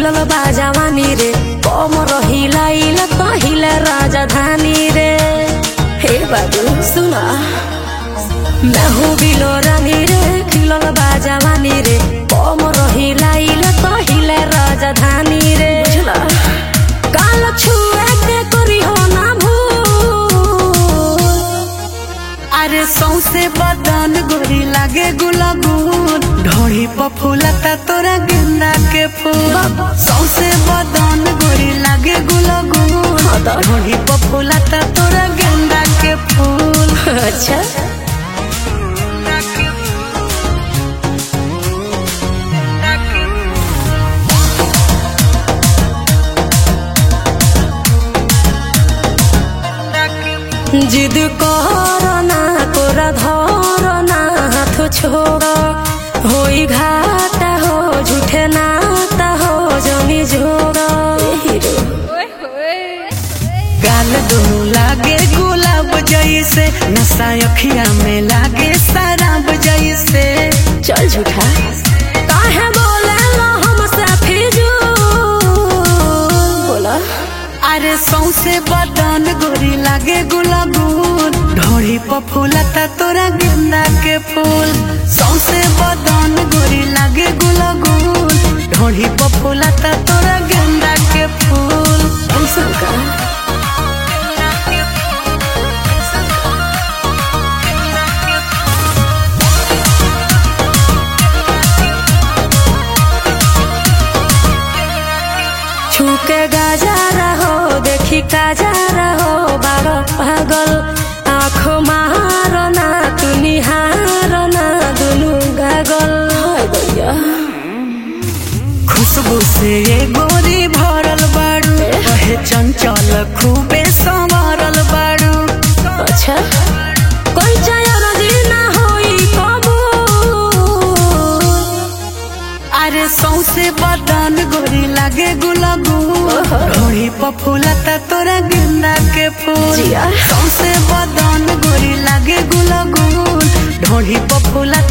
खिलल बा जवानी रे कमर हिलाइल कहिले राजधानी रे हे बाबू सुना मैं हूँ बिलो रानी रे खिलल बा जवानी रे कमर हिलाइल कहिले राजधानी रे बुझला काल छुए के करी हो ना भूल अरे सौसे बदन गोरी लागे गुलाबून ढोड़ी पर फूलता तोरा गेंदा के फूल सौसे बदन गोरी लागे गुलाबून हाँ तो। ढोड़ी पर फूलता तोरा गेंदा के फूल अच्छा जिद करना कोरा धरना हाथ छोड़ होई घाटा हो झूठे नाता हो जमी जोड़ हीरो गाल दोनों लागे गुलाब जैसे नशा अखिया में लागे शराब जैसे चल झूठा काहे बोले लो हमसे फिजूल बोला अरे सौसे बदन गोरी लागे गुलाबून ढोड़ी पर फूलता तोरा गेंदा के फूल सौसे बदन गोरी लागे गुलाबून ढोड़ी पर फूलता तोरा गेंदा के फूल ऐसा का छूके गाजा रहो देखी काजा रहो बारो पागल आँखों मारो ना तू निहारो ना दुनू गागल हाय भैया खुशबू से ये गोरी भरल बाड़ू कहे चंचल खूबे संवरल बाड़ू अच्छा कोई चायर ना होई कबूल अरे सौसे बदन गोरी लागे गुलाबू ढोड़ी पर फूलता तोरा गेंदा के फूल जिया। सौसे बदन गोरी लागे गुलाबू ढोड़ी पर फूलता